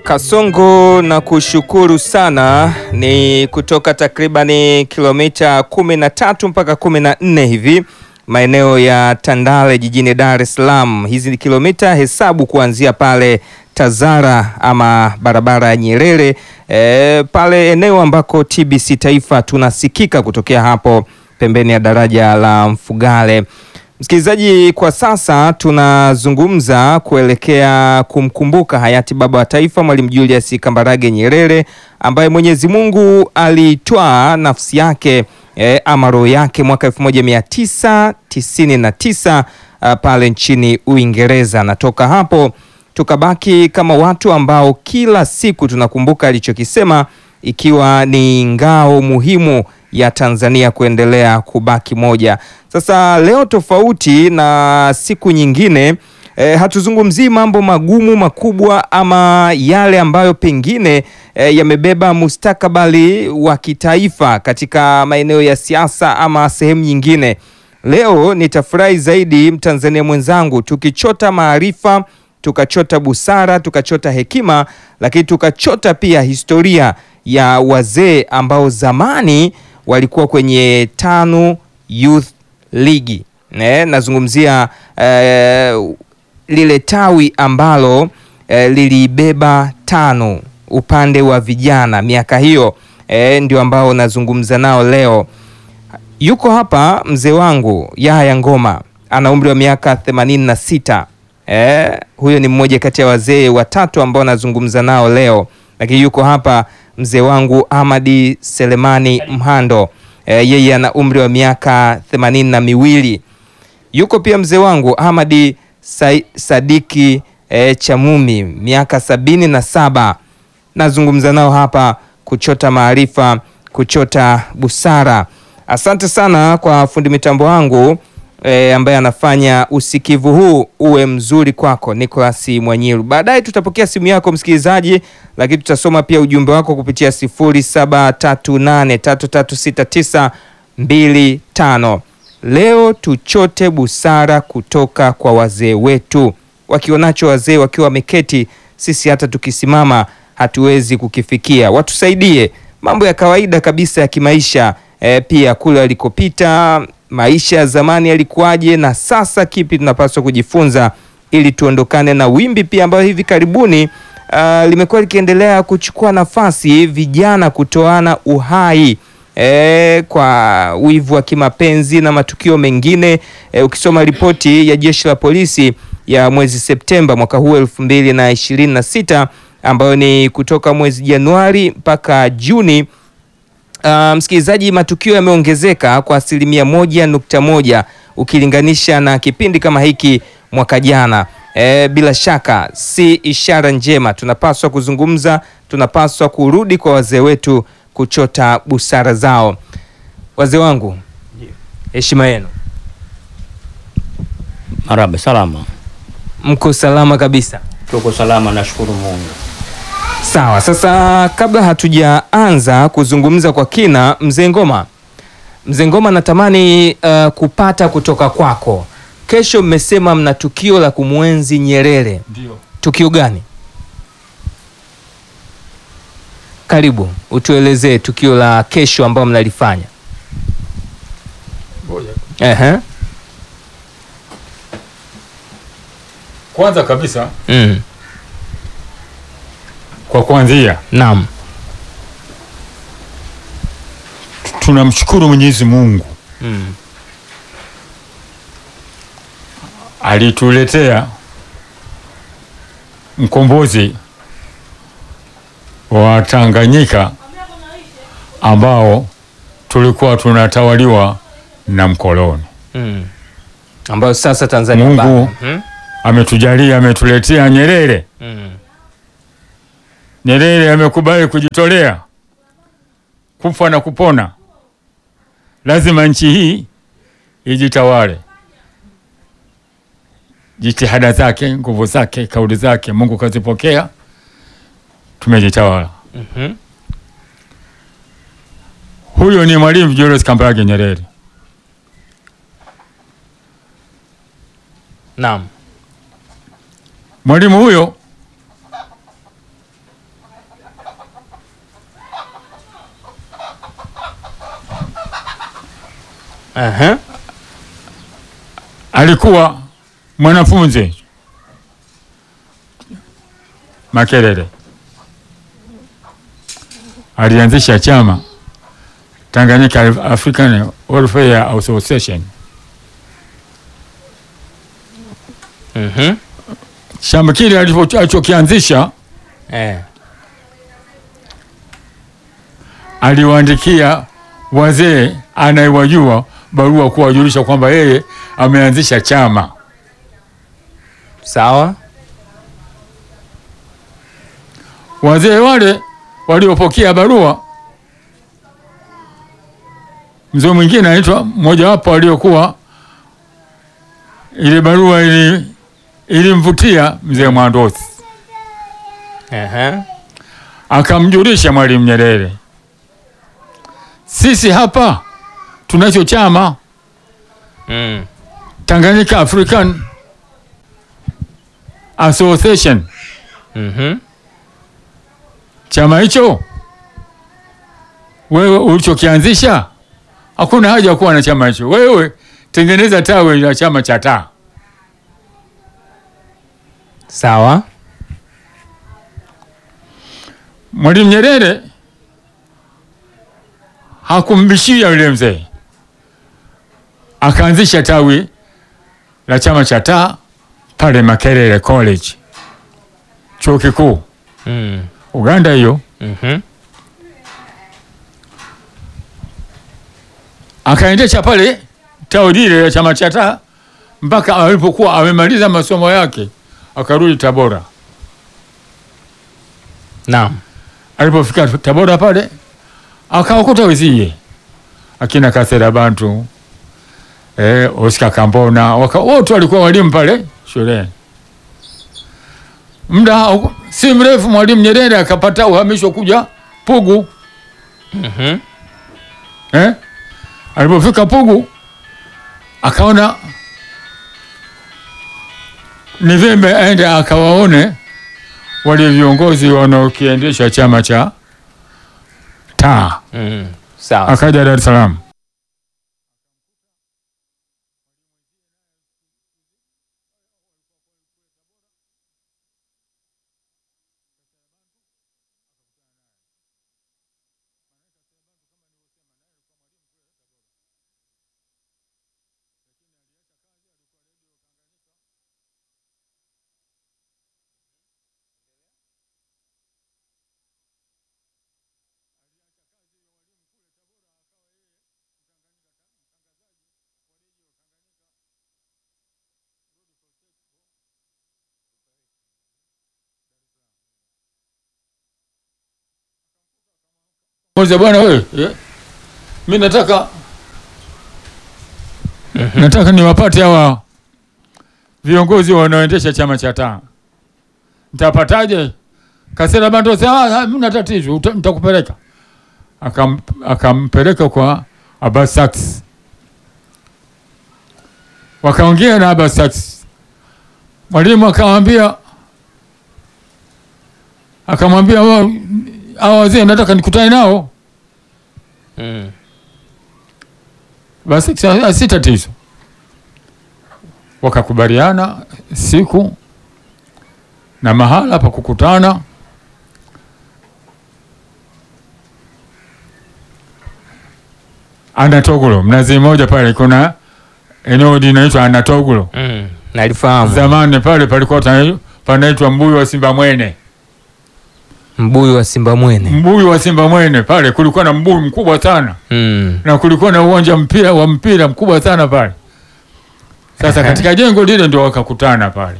Kasongo na kushukuru sana, ni kutoka takribani kilomita kumi na tatu mpaka kumi na nne hivi maeneo ya Tandale jijini Dar es Salaam. Hizi ni kilomita hesabu kuanzia pale Tazara ama barabara ya Nyerere e, pale eneo ambako TBC Taifa tunasikika kutokea hapo pembeni ya daraja la Mfugale. Msikilizaji, kwa sasa tunazungumza kuelekea kumkumbuka hayati baba wa taifa Mwalimu Julius Kambarage Nyerere ambaye Mwenyezi Mungu alitwaa nafsi yake e, ama roho yake mwaka 1999 pale nchini Uingereza. Natoka hapo tukabaki kama watu ambao kila siku tunakumbuka alichokisema, ikiwa ni ngao muhimu ya Tanzania kuendelea kubaki moja. Sasa leo tofauti na siku nyingine e, hatuzungumzii mambo magumu makubwa ama yale ambayo pengine e, yamebeba mustakabali wa kitaifa katika maeneo ya siasa ama sehemu nyingine. Leo nitafurahi zaidi Mtanzania mwenzangu tukichota maarifa, tukachota busara, tukachota hekima, lakini tukachota pia historia ya wazee ambao zamani walikuwa kwenye TANU Youth League. Ne, nazungumzia eh, lile tawi ambalo eh, lilibeba TANU upande wa vijana miaka hiyo eh, ndio ambao nazungumza nao leo. Yuko hapa mzee wangu Yahya Ngoma ana umri wa miaka themanini na sita. Eh, huyo ni mmoja kati ya wazee watatu ambao nazungumza nao leo, lakini yuko hapa mzee wangu Ahmadi Selemani Mhando e, yeye ana umri wa miaka themanini na miwili. Yuko pia mzee wangu Ahmadi Sa Sadiki e, Chamumi miaka sabini na saba. Nazungumza nao hapa kuchota maarifa, kuchota busara. Asante sana kwa fundi mitambo wangu e, ambaye anafanya usikivu huu uwe mzuri kwako, Nicholas Mwanyiru. Baadaye tutapokea simu yako msikilizaji, lakini tutasoma pia ujumbe wako kupitia 0738336925. Leo tuchote busara kutoka kwa wazee wetu. Wakionacho wazee wakiwa wameketi, sisi hata tukisimama hatuwezi kukifikia. Watusaidie mambo ya kawaida kabisa ya kimaisha e, pia kule walikopita maisha ya zamani yalikuwaje na sasa kipi tunapaswa kujifunza ili tuondokane na wimbi pia ambayo hivi karibuni uh, limekuwa likiendelea kuchukua nafasi, vijana kutoana uhai e, kwa wivu wa kimapenzi na matukio mengine e, ukisoma ripoti ya jeshi la polisi ya mwezi Septemba mwaka huu elfu mbili na ishirini na sita ambayo ni kutoka mwezi Januari mpaka Juni. Uh, msikilizaji, matukio yameongezeka kwa asilimia moja nukta moja ukilinganisha na kipindi kama hiki mwaka jana. E, bila shaka si ishara njema. Tunapaswa kuzungumza, tunapaswa kurudi kwa wazee wetu kuchota busara zao. Wazee wangu, heshima yenu. Maraba, salama. Mko salama kabisa? Tuko salama, nashukuru Mungu. Sawa, sasa kabla hatujaanza kuzungumza kwa kina, mzee Ngoma, mzee Ngoma, natamani uh, kupata kutoka kwako. Kesho mmesema mna tukio la kumwenzi Nyerere. Ndio. Tukio gani? Karibu utuelezee tukio la kesho ambao mnalifanya. Ngoja. Ehe. Kwanza kabisa Mm. kwa kuanzia Naam. tunamshukuru Mwenyezi Mungu Mm. alituletea mkombozi wa Tanganyika ambao tulikuwa tunatawaliwa na mkoloni. Mm. Ambayo sasa Tanzania Mungu bara. Mhm. ametujalia, ametuletea Nyerere. Mm. Nyerere amekubali kujitolea kufa na kupona. Lazima nchi hii ijitawale. Jitihada zake, nguvu zake, kauli zake, Mungu kazipokea, tumejitawala. Mhm. Huyo ni Mwalimu Julius Kambarage Nyerere. Naam. Mwalimu huyo Aha. alikuwa mwanafunzi Makerere, alianzisha chama Tanganyika African Welfare Association. Mhm. Chama kile alicho- alichokianzisha Eh. aliwaandikia wazee anayewajua barua kuwajulisha kwamba yeye ameanzisha chama. Sawa. Wazee wale waliopokea barua, mzee mwingine anaitwa mmojawapo aliokuwa ile barua ili ilimvutia mzee Mwandosi, Aha. akamjulisha Mwalimu Nyerere, sisi hapa tunacho chama Mm. Tanganyika African Association. Mhm. Chama hicho wewe ulichokianzisha, hakuna haja ya kuwa na chama hicho. Wewe tengeneza tawi la chama cha taa. Sawa. Mwalimu Nyerere hakumbishia yule mzee, akaanzisha tawi la chama cha taa pale Makerere College, chuo kikuu Mm. Uganda hiyo. Mhm. akaendesha pale tawi lile la chama cha taa mpaka alipokuwa amemaliza masomo yake akarudi Tabora. Naam. Alipofika Tabora pale akawakuta wezie akina Kasera Bantu eh, Oscar Kambona waka- wote walikuwa walimu pale shuleni. Muda hau- si mrefu Mwalimu Nyerere akapata uhamisho kuja Pugu Mhm. eh? Alipofika Pugu akaona ni vyema aende akawaone wale viongozi wanaokiendesha chama cha taa. Mm. Sawa. Akaja Dar es Salaam. Moja bwana wewe, eh, mi nataka nataka niwapate hawa viongozi wanaoendesha chama cha taa. Nitapataje? Kasera Bantu sasa, ah, mna tatizo, uta- nitakupeleka. Akam, akampeleka kwa Abbas Saks, wakaongea na Abbas Saks. Mwalimu akamwambia akamwambia "Wa- hawa wazee nataka nikutane nao. Mm. Basi sa- si tatizo, wakakubaliana siku na mahala pa kukutana. Anatogulo, Mnazi Mmoja pale kuna eneo linaitwa Anatogulo. Mm. Nalifahamu. Zamani pale palikuwa tana- panaitwa Mbuyu wa Simba Mwene. Mbuyu wa Simba Mwene. Mbuyu wa Simba Mwene pale kulikuwa na mbuyu mkubwa sana Mm. na kulikuwa na uwanja mpira wa mpira mkubwa sana pale. Sasa Ehe. katika jengo lile ndio wakakutana pale.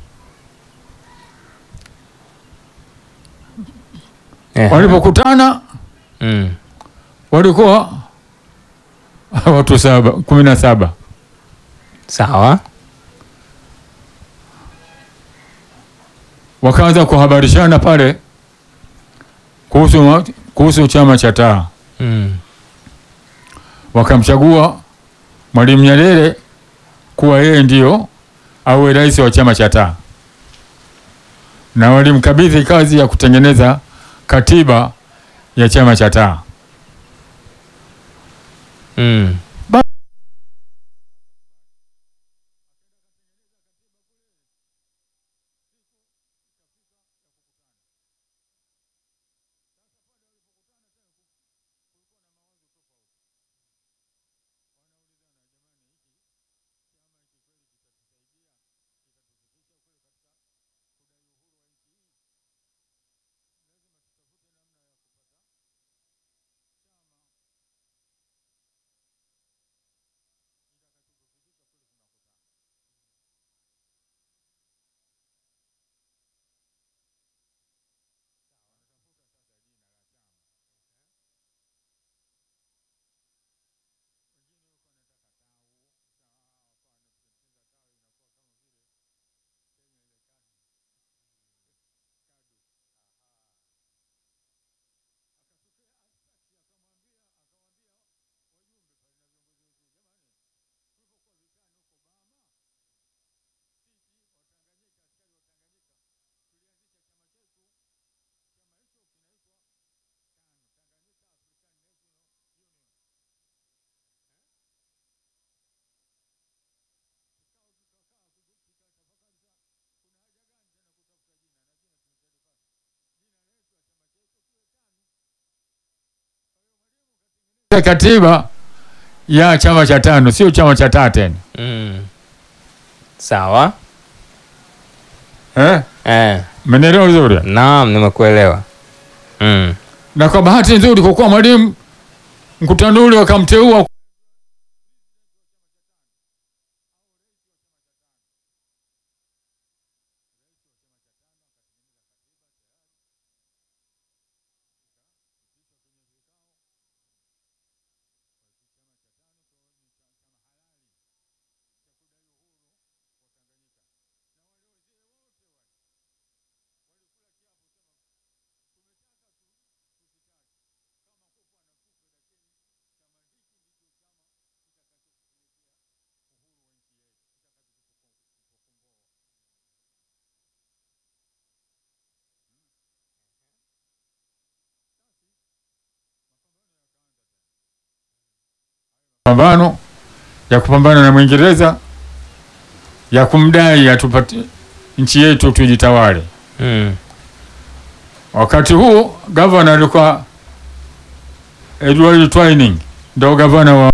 Eh. Walipokutana Mm. walikuwa watu saba, kumi na saba. Sawa. Wakaanza kuhabarishana pale kuhusu, ma- kuhusu chama cha taa. Mm. Wakamchagua Mwalimu Nyerere kuwa yeye ndio awe rais wa chama cha taa, na walimkabidhi kazi ya kutengeneza katiba ya chama cha taa. Mm. katiba ya chama cha tano, sio chama cha taa tena Mm. Sawa. eh? Eh. Mmenielewa vizuri? Naam, nimekuelewa. Mm. Na kwa bahati nzuri, kwa kuwa mwalimu mkutano ule wakamteua mapambano ya kupambana na Mwingereza ya kumdai atupatie nchi yetu tujitawale. Mm. Wakati huu gavana alikuwa Edward Twining, ndo gavana wa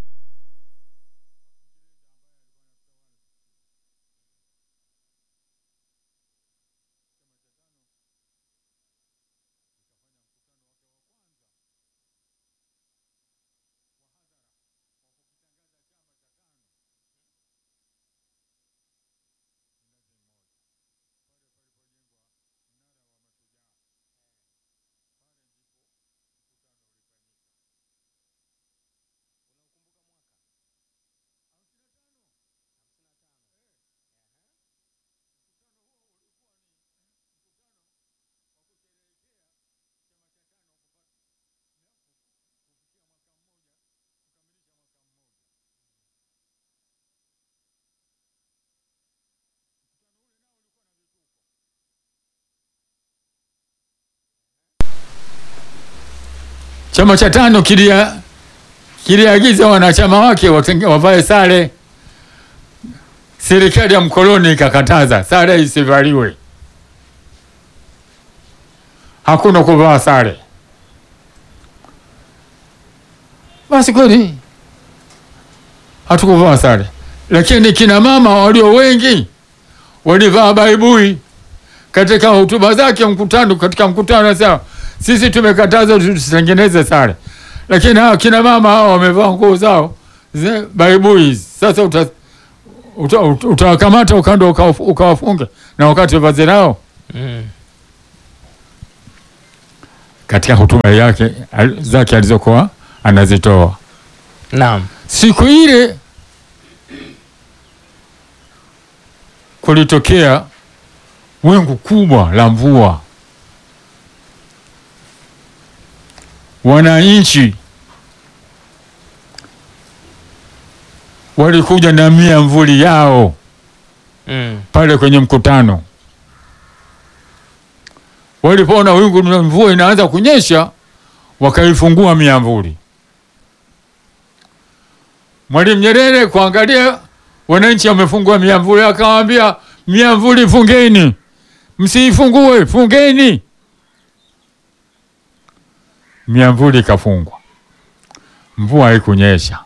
chama cha tano kilia kiliagiza wanachama wake watenge- wavae sare. Serikali ya mkoloni ikakataza sare isivaliwe, hakuna kuvaa sare. Basi kweli hatukuvaa sare, lakini kina mama walio wengi walivaa baibui katika hotuba zake mkutano, katika mkutano anasema sisi tumekataza tusitengeneze sare, lakini hawa kina mama hawa wamevaa nguo zao ze baibui. Sasa uta uta- uta- utawakamata ukanda ukawafu- ukawafunge na wakati vazi lao. Mm. Katika hotuba yake al- zake alizokuwa anazitoa Naam. siku ile, kulitokea wingu kubwa la mvua. Wananchi walikuja na miamvuli yao Mm. pale kwenye mkutano. Walipoona wingu la mvua inaanza kunyesha, wakaifungua miamvuli. Mwalimu Nyerere kuangalia wananchi wamefungua miamvuli, akawaambia miamvuli fungeni, msiifungue, fungeni. Miamvuli ikafungwa, mvua haikunyesha.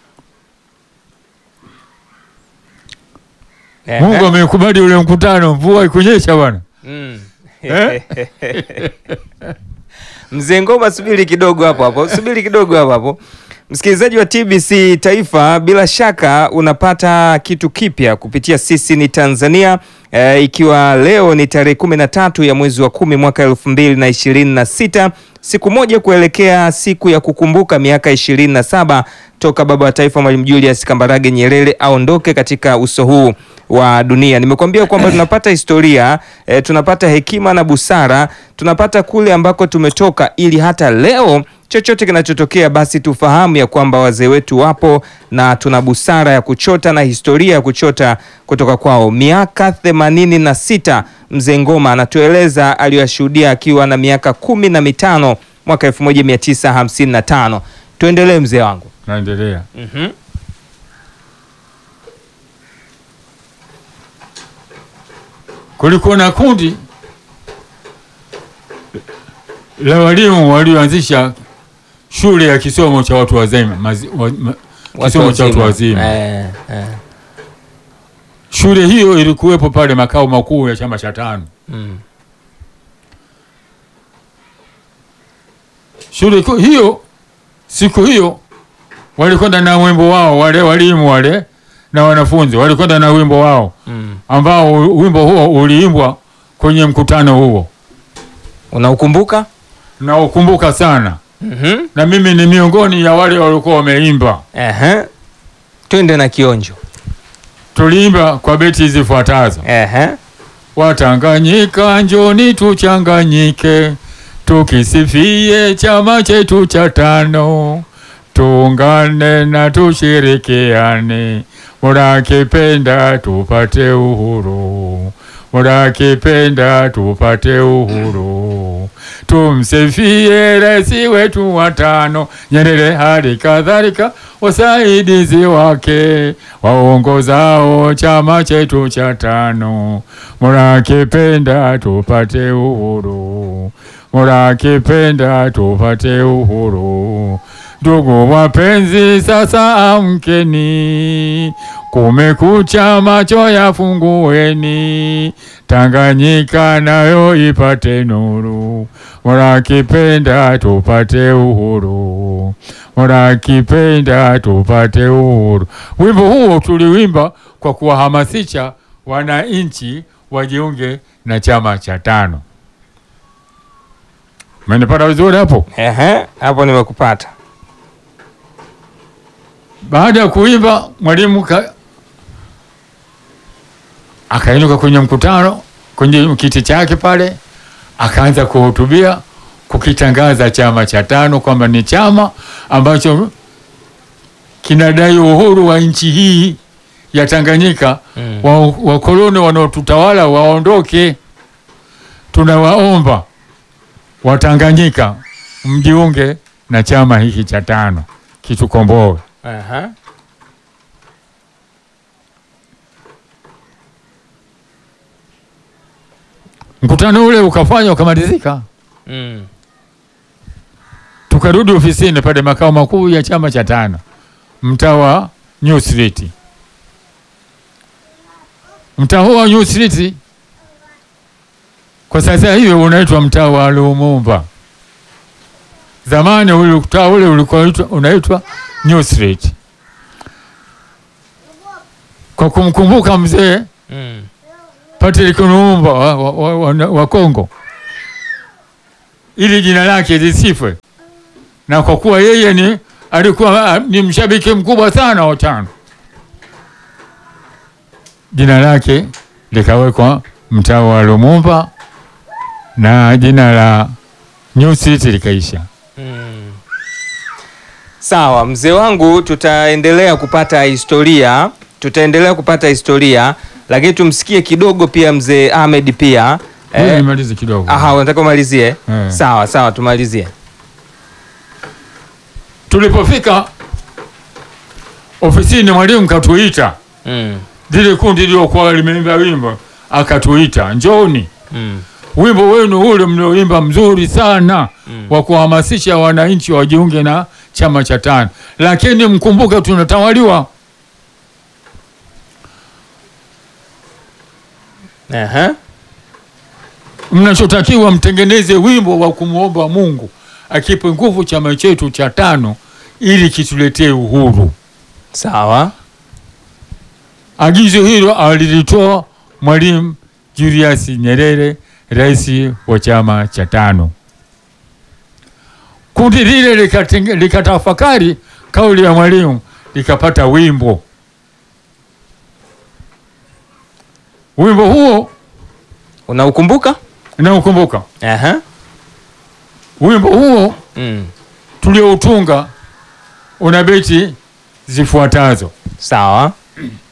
Ehe. Mungu amekubali ule mkutano, mvua haikunyesha bwana. Mm. Eh? Mzee Ngoma, subiri kidogo hapo hapo, subiri kidogo hapo hapo. Msikilizaji wa TBC Taifa, bila shaka unapata kitu kipya kupitia sisi ni Tanzania e, ikiwa leo ni tarehe kumi na tatu ya mwezi wa kumi mwaka elfu mbili na ishirini na sita siku moja kuelekea siku ya kukumbuka miaka ishirini na saba toka baba wa taifa Mwalimu Julius Kambarage Nyerere aondoke katika uso huu wa dunia. Nimekuambia kwamba tunapata historia e, tunapata hekima na busara, tunapata kule ambako tumetoka, ili hata leo chochote kinachotokea basi tufahamu ya kwamba wazee wetu wapo na tuna busara ya kuchota na historia ya kuchota kutoka kwao. Miaka themanini na sita mzee Ngoma anatueleza aliyoyashuhudia akiwa na miaka kumi na mitano mwaka 1955. Tuendelee mzee wangu. Naendelea. Mhm. Kulikuwa na kundi la walimu walioanzisha shule ya kisomo cha watu wazima mazi, wa, ma, kisomo cha watu wazima. Eh, eh. Shule hiyo ilikuwepo pale makao makuu ya chama cha tano. Mm. Shule ku- hiyo siku hiyo walikwenda na wimbo wao, wale walimu wale na wanafunzi walikwenda na wimbo wao Mm. ambao u- wimbo huo uliimbwa kwenye mkutano huo, Unaukumbuka? na ukumbuka sana, Mhm. na mimi ni miongoni ya wale waliokuwa wameimba. Ehe. Twende na kionjo. Tuliimba kwa beti zifuatazo: Ehe. Watanganyika, njoni tuchanganyike, tukisifie chama chetu cha tano, tuungane na tushirikiane, murakipenda tupate uhuru, murakipenda tupate uhuru, tumsifie rais wetu wa tano Nyerere, hali kadhalika wasaidizi wake waongozao chama chetu cha tano, murakipenda tupate uhuru, murakipenda tupate uhuru. Ndugu wapenzi, sasa amkeni, kumekucha, macho yafungueni, Tanganyika nayo ipate nuru, murakipenda tupate uhuru, murakipenda tupate uhuru. Wimbo huo tuliwimba kwa kuwahamasisha wananchi wajiunge na chama cha tano. Umenipata vizuri hapo? Ehe. Hapo nimekupata. Baada ya kuimba mwalimu ka... akainuka kwenye mkutano kwenye kiti chake pale, akaanza kuhutubia kukitangaza chama cha tano kwamba ni chama ambacho kinadai uhuru wa nchi hii ya Tanganyika. Mm. Wa- Wakoloni wanaotutawala waondoke. Tunawaomba Watanganyika mjiunge na chama hiki cha tano kitukomboe. Aha. Mkutano ule ukafanywa ukamalizika, Mm. tukarudi ofisini pale makao makuu ya chama cha tano mtaa wa New Street. Mtaa huo wa New Street kwa sasa hivi unaitwa mtaa wa Lumumba. Zamani ule mtaa ule ulikuwa unaitwa- unaitwa New Street, kwa kumkumbuka mzee Mm. Patrick Lumumba wa, wa, wa, wa, wa Kongo ili jina lake lisifwe, na kwa kuwa yeye ni alikuwa ah, ni mshabiki mkubwa sana wa tano, jina lake likawekwa mtaa wa Lumumba na jina la New Street likaisha. Mm. Sawa, mzee wangu, tutaendelea kupata historia, tutaendelea kupata historia, lakini tumsikie kidogo pia mzee Ahmed pia. Ngoja Eh, nimalize kidogo. aha, unataka umalizie? Eh. Sawa sawa, tumalizie. Tulipofika ofisini, mwalimu katuita, Mm. lile kundi liliokuwa limeimba wimbo, akatuita njoni Mm. wimbo wenu ule mlioimba mzuri sana Mm. wa kuhamasisha wananchi wajiunge na chama cha tano, lakini mkumbuke tunatawaliwa. Aha. Mnachotakiwa mtengeneze wimbo wa kumwomba Mungu akipe nguvu chama chetu cha tano ili kituletee uhuru. Sawa. Agizo hilo alilitoa Mwalimu Julius Nyerere, rais wa chama cha tano. Kundi lile likatenge- likatafakari kauli ya mwalimu, likapata wimbo. Wimbo huo Unaukumbuka? naukumbuka, Aha. wimbo huo Mm. tulioutunga una beti zifuatazo: Sawa.